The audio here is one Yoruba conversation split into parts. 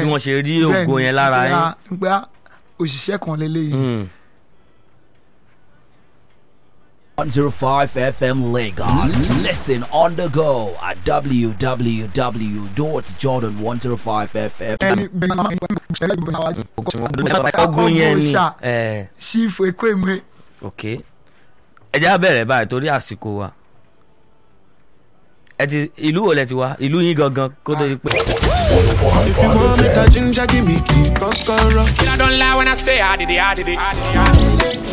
bí wọ́n ṣe rí ògo yẹn lára yín. yín. pé òṣìṣẹ́ kan lélẹ́yìí. Mm. 105 FM Lagos. Listen on the go at www.jordan105fm. ẹni bẹ́ẹ̀ máa ń gbọ́ ẹlẹ́gbẹ̀ẹ́ àwọn ogun yẹn ni ṣá. ẹ ṣífù ekó ìmọ̀ ok ẹ jẹ́ á bẹ̀rẹ̀ báyìí torí àsìkò wa ẹ ti ìlú wo lẹ ti wá ìlú yín gangan kó tó di pé. If you want make a ginger, give me key, kokoro. I don't lie when I say I did it, I did it. I did it.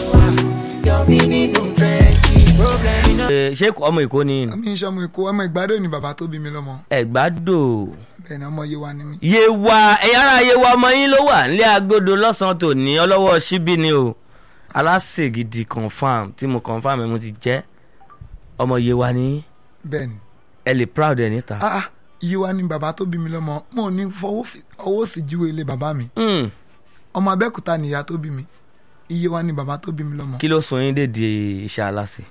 Ṣé- ṣé ọmọ èkó ni mi ń ṣọmọ èkó ọmọ ìgbádùn ni bàbá tó bí mi lọ́mọ ẹ̀gbádò bẹ́ẹ̀ ni ọmọ Yewa ni mí. yewa ẹ̀yà ara yewa ọmọ yín ló wà nílé agodo lọ́sàn-án tòní ọlọ́wọ́ síbí ni o aláṣẹ gidi confam tí mo confam ẹ̀ mo ti jẹ́ ọmọ yewa ni bẹ́ẹ̀ ni ẹ lè proud ẹ̀ níta. ah ah Yewa ni bàbá tó bí mi lọ́mọ mo ní fọwọ́ fi- ọwọ́ sì júwe ilé bàbá mi Mm. ọmọ Abẹ́òkúta ni ìyá tó bí mi Yewa ni bàbá tó bí mi lọ́mọ. kí ló sọ yín dédé iṣẹ́ aláṣẹ.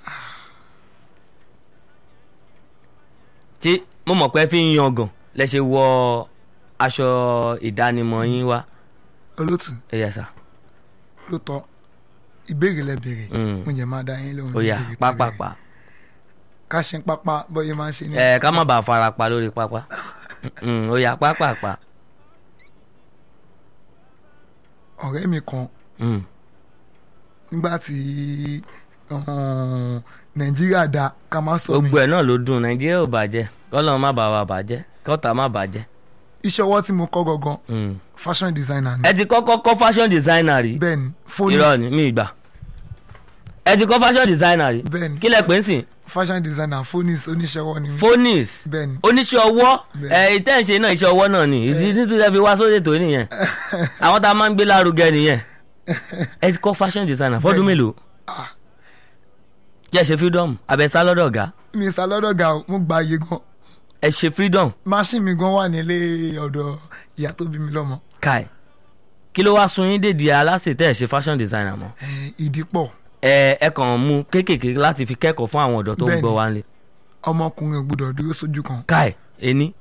tí mo mọ̀ pé fi ń yangàn lẹ ṣe wọ aṣọ ìdánimọ̀ yín wá olótù ẹ yẹ sà ló tọ́ ìbéèrè lẹ béèrè Mm. mo jẹ máa dá yín lóhùn ó yá ìbéèrè tẹ́ béèrè. pápápá ká ṣe ń pápá bọ́yẹ máa ń ṣe ní. ẹ ká má bàa fara pa lórí pápá Mm, ó yá pápápá ọ̀rẹ́ mi kan Mm, nígbà tí um, nàìjíríà da ká má sọ mi gbogbo ẹ̀ náà ló dùn nàìjíríà ò bàjẹ́ kọ́lọ́run má bàa wà bàjẹ́ kọ́ta má bàjẹ́ iṣẹ́ ọwọ́ tí mo kọ́ gangan Mm. fashion designer ni ẹ ti kọ́kọ́ kọ́ fashion designer rí bẹ́ẹ̀ ni phonies irọ́ ni mi gbà ẹ ti kọ́ fashion designer rí bẹ́ẹ̀ ni kí lẹ pè ń sìn fashion designer phonies oníṣẹ́ ọwọ́ ni mí. phonis bẹ́ẹ̀ ni oníṣẹ́ ọwọ́ Bẹ́ẹ̀. ẹ ìtẹ́ ń ṣe náà iṣẹ́ ọwọ́ náà ni ìdí nítorí ẹ fi wá sóde tó nìyẹn àwọn tá a máa ń gbé lárugẹ nìyẹn ẹ ti kọ́ fashion designer fọ́dún Bẹ́ẹ̀ ni. mélòó Ah. kí ẹ ṣe freedom abẹ́sá lọ́dọ̀ ọ̀gá mi sá lọ́dọ̀ ga o, mo gba iye gan ẹ ṣe freedom machine mi gan wà nílé ọ̀dọ̀ ìyá tó bí mi lọ́mọ kai kí ló wá sun yín dèdè aláṣẹ tẹ́ ẹ ṣe fashion designer mọ́ Eh, ìdí pọ̀ ẹ ẹ kàn mú kéékèèké láti fi kẹ́kọ̀ọ́ fún àwọn ọ̀dọ́ tó ń Bẹ́ẹ̀ gbọ́ ni. wá nílé ọmọkùnrin ò gbọdọ̀ dúró sójú kan kai ení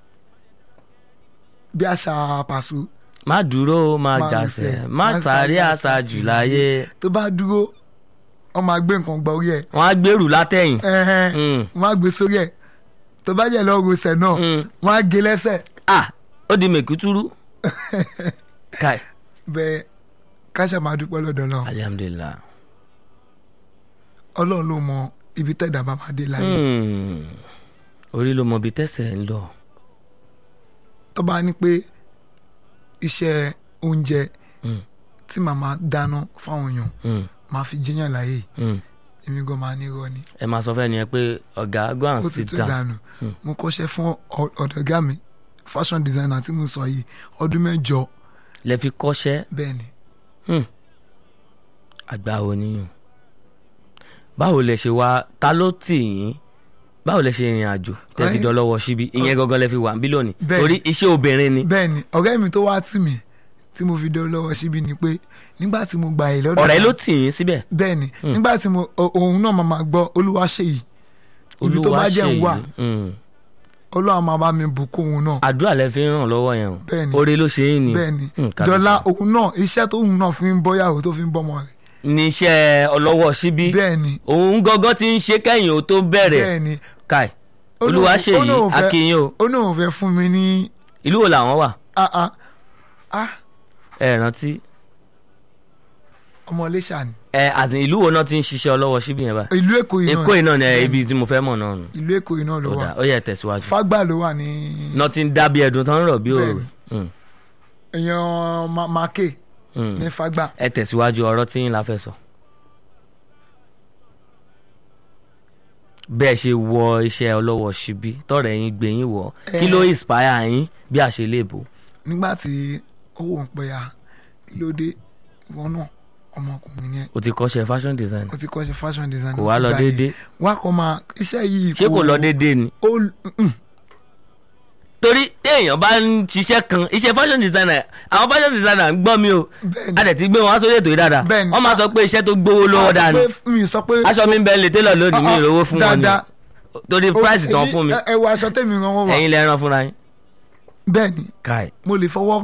bí àṣà pàṣẹ má dúró má Má jàsẹ̀ rìnsẹ̀, má má sáré sáré àṣàjù láyé tó bá dúró wọ́n máa gbé nǹkan gbọ́ orí ẹ̀ wọ́n á gbèrú látẹ̀yìn ẹ̀hẹ́n, Mm. wọ́n á gbé sórí ẹ̀ tó bá jẹ́ lọ́ọ́ rosẹ̀ náà Mm. wọ́n á gé lẹ́sẹ̀ ah ó di mèkútúrú kai bẹ́ẹ̀ káṣà máa dúpẹ́ lọ́dọ̀ náà alihamudulilayi ọlọ́run ló mọ ibi tẹ̀dá bá máa dé láyé Hmm. orí ló mọ ibi tẹ́sẹ̀ ń lọ tó bá ní pé iṣẹ́ oúnjẹ Mm. tí màmá dáná fáwọn èèyàn Hmm. máa fi jẹ́yàn láyè Hmm. èmi gan máa ní irọ́ ni ẹ máa sọ fẹ́ ni ẹ pé ọ̀gá go and ó ti sit tó down ìdánù Mm. mo kọ́ṣẹ́ fún ọ- ọ̀dọ̀gá mi fashion designer tí mo sọ yìí ọdún mẹ́jọ lẹ fi kọ́ṣẹ́ bẹ́ẹ̀ ni Hmm. àgbà wo níyàn báwo lẹ ṣe wá ta ló tì yín báwo lẹ ṣe rìnrìn àjò tẹ fi Ọ̀rẹ́- dọlọ́wọ́ síbi ìyẹn gangan lẹ fi wà níbí lónìí Bẹ́ẹ̀ torí iṣẹ́ obìnrin ni bẹ́ẹ̀ ni ọ̀rẹ́ mi tó wá tì mí tí mo fi dé lọ́wọ́ síbi ni pé nígbà tí mo gbà yìí lọ́dọ̀ ọ̀rẹ́ ọ̀gá- ló tì yín síbẹ̀ bẹ́ẹ̀ ni nígbà tí mo o- òun náà máa máa gbọ́ olúwa ṣe yìí ibi tó bá jẹ́ ń wà Hmm. olúwa máa bá mi bùkún òun náà àdúrà lẹ fi ń ràn lọ́wọ́ yẹn o Bẹ́ẹ̀ ni. oore ló ṣe yín ni bẹ́ẹ̀ ni Hmm, kábíyèsí. dọ́là òun náà iṣẹ́ tó òun náà fi ń bọ́yàwó tó fi ń bọ́mọ rẹ̀ ní iṣẹ́ ọlọ́wọ́ síbí bẹ́ẹ̀ ni òun gangan ti ń ṣe kẹ́yìn ó tó bẹ̀rẹ̀ bẹ́ẹ̀ ni káì Ó ní olúwa òun- ṣe ó ní yìí òun fẹ́- akínyìn o ó ní òun fẹ́ fún mi ní ìlú wo làwọn wà ah ah ah ẹ rántí ọmọ iléṣà ni ẹ àti ìlú wo náà ti ń ṣiṣẹ́ ọlọ́wọ́ síbí yẹn báyìí ìlú èkó yìí èkó yìí náà ni ẹ, Bẹ́ẹ̀ ibi tí mo fẹ́ mọ̀ náà nù ìlú èkó yìí náà ló ó wà dà ó yẹ tẹ̀síwájú fágbà ló wà ní náà ti ń dábí ẹ̀dùn tán ń rọ̀ bí òòrùn Bẹ́ẹ̀ Hmm, èèyàn Ma- make hmm. ní fágbà ẹ tẹ̀síwájú ọ̀rọ̀ tí yín la fẹ́ sọ. bẹ́ẹ̀ ṣe wọ iṣẹ́ ọlọ́wọ́ síbí tọ̀rẹ̀ yín gbé yín wọ̀ kí Eh. ló inspire yín bí a ṣe lè bò. nígbà tí owó ń pẹ́ ya kí ló dé ìwọ náà ọmọkùnrin yẹn o ti kọ́ṣẹ́ fashion design ó ti kọ́ ṣe fashion design kò wá lọ déédéé wá kọ́ máa iṣẹ́ yìí ṣé kò lọ déédéé ni. ó mm, torí téèyàn bá ń ṣiṣẹ́ kan iṣẹ́ fashion designer àwọn fashion designer ń gbọ́ mi o Bẹ́ẹ̀ni. a dẹ̀ ti gbé wọn wá sórí ètò yìí dáadáa Bẹ́ẹ̀ni. wọ́n máa sọ pé iṣẹ́ tó gbówó lọ́wọ́ dáa ni a sọ pé- mi sọ pé aṣọ mi ń bẹ lè télọ̀ lónìí mi Ah, ah, ìrówó fún wọn ni dáadáa. torí ó- price tán èyí- fún mi ẹ ẹ wo aṣọ tèmi ràn wọ́n wà ẹ̀yin lẹ rán fúnra yín bẹ́ẹ̀ ni káì mo lè fọwọ́